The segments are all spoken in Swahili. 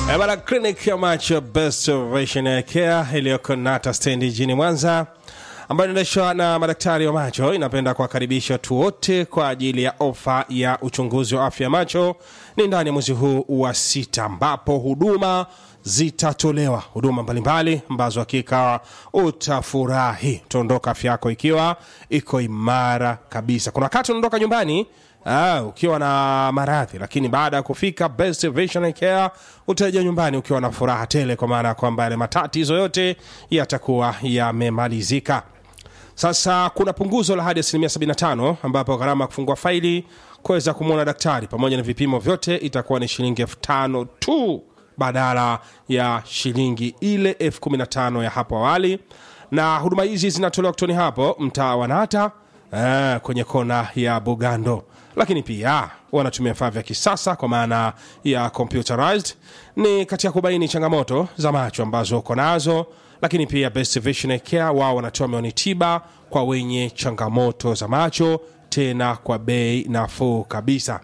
Eh, Bana, clinic ya macho Best Vision Care iliyoko Nata stendi jijini Mwanza ambayo inaendeshwa na madaktari wa macho inapenda kuwakaribisha watu wote kwa ajili ya ofa ya uchunguzi wa afya ya macho. Ni ndani ya mwezi huu wa sita, ambapo huduma zitatolewa, huduma mbalimbali ambazo hakika utafurahi. Utaondoka afya yako ikiwa iko imara kabisa. Kuna wakati unaondoka nyumbani Ah, ukiwa na maradhi lakini baada ya kufika Best Vision Care utarejea nyumbani ukiwa na furaha tele, kwa maana ya kwamba yale matatizo yote yatakuwa yamemalizika. Sasa kuna punguzo la hadi asilimia 75 ambapo gharama ya kufungua faili kuweza kumwona daktari pamoja na vipimo vyote itakuwa ni shilingi elfu tano tu badala ya shilingi ile elfu kumi na tano ya hapo awali, na huduma hizi zinatolewa kutoni hapo mtaa wa Nata eh, kwenye kona ya Bugando, lakini pia wanatumia vifaa vya kisasa kwa maana ya computerized, ni katika kubaini changamoto za macho ambazo uko nazo lakini pia Best Vision Care wao wanatoa mioni tiba kwa wenye changamoto za macho, tena kwa bei nafuu kabisa.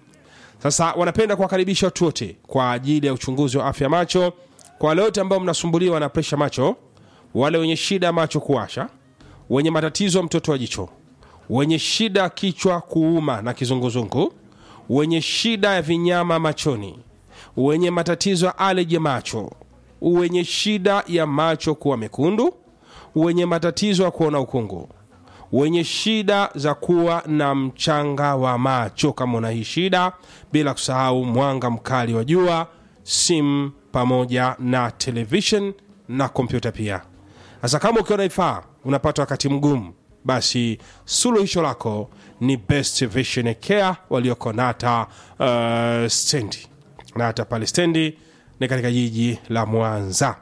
Sasa wanapenda kuwakaribisha watu wote kwa ajili ya uchunguzi wa afya macho. Kwa wale wote ambao mnasumbuliwa na presha macho, wale wenye shida ya macho kuwasha, wenye matatizo ya mtoto wa jicho, wenye shida ya kichwa kuuma na kizunguzungu, wenye shida ya vinyama machoni, wenye matatizo ya aleji ya macho, wenye shida ya macho kuwa mekundu, wenye matatizo ya kuona ukungu, wenye shida za kuwa na mchanga wa macho, kama una hii shida, bila kusahau mwanga mkali wa jua, simu pamoja na television na kompyuta pia. Sasa kama ukiona ifaa unapata wakati mgumu, basi suluhisho lako ni Best Vision Care walioko Nata uh, stendi Nata pale stendi ni katika jiji la Mwanza.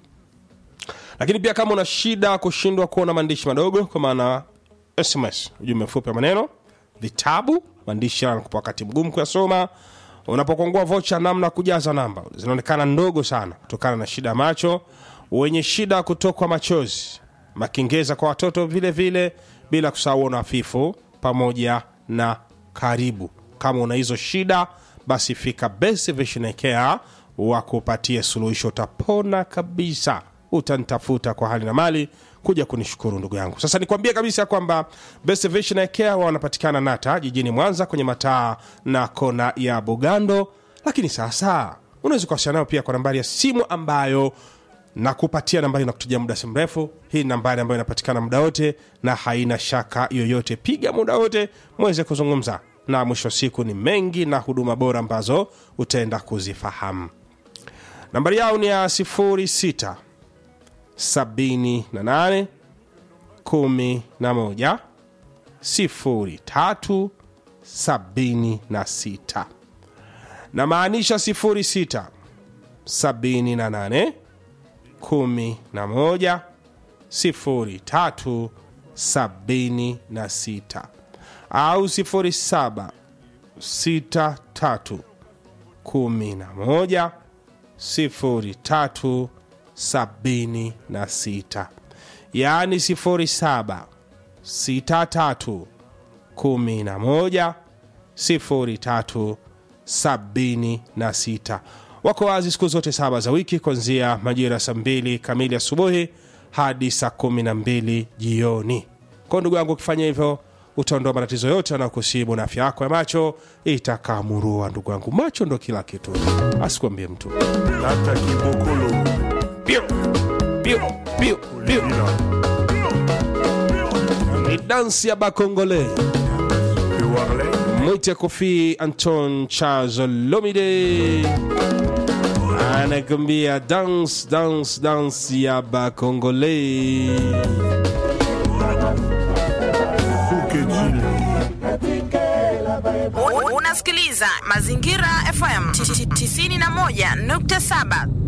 Lakini pia kama una shida kushindwa kuona maandishi madogo, kwa maana SMS, ujumbe mfupi wa maneno, vitabu, maandishi yanakupa wakati mgumu kuyasoma. Unapokongua vocha, namna ya kujaza namba zinaonekana ndogo sana kutokana na shida ya macho. Wenye shida ya kutokwa machozi, makingeza kwa watoto vile vile, bila kusahau uono hafifu pamoja na karibu. Kama una hizo shida, basi fika Best Vision Care wakupatie suluhisho, utapona kabisa. Utanitafuta kwa hali na mali kuja kunishukuru ndugu yangu. Sasa nikwambie kabisa kwamba Best Vision Care wanapatikana Nata jijini Mwanza kwenye mataa na kona ya Bugando, lakini sasa unaweza kuwasiliana nao pia kwa nambari ya simu ambayo na kupatia nambari na kutujia muda si mrefu. Hii ni nambari ambayo inapatikana muda wote na haina shaka yoyote. Piga muda wote mweze kuzungumza na mwisho wa siku ni mengi na huduma bora ambazo utaenda kuzifahamu. Nambari yao ni ya 06 78 11 03 76 na maanisha 06 78 11 03 76 au 07 63 11 03 76 yaani 07 63 11 03 76 wako wazi siku zote saba za wiki kuanzia majira saa mbili kamili asubuhi hadi saa kumi na mbili jioni. Kwa ndugu yangu, ukifanya hivyo utaondoa matatizo yote yanayokusibu na afya yako ya macho itakamurua. Ndugu yangu, macho ndo kila kitu, asikwambie mtu. Tata Kibokolo Piu, piu, piu, piu. Lila Ni dansi ya Bakongole, Pewarle mwite Kofi Anton Charles Lomide anakuambia dance dance dance ya Bakongole. Suke Jile U- Unasikiliza Mazingira FM 91.7.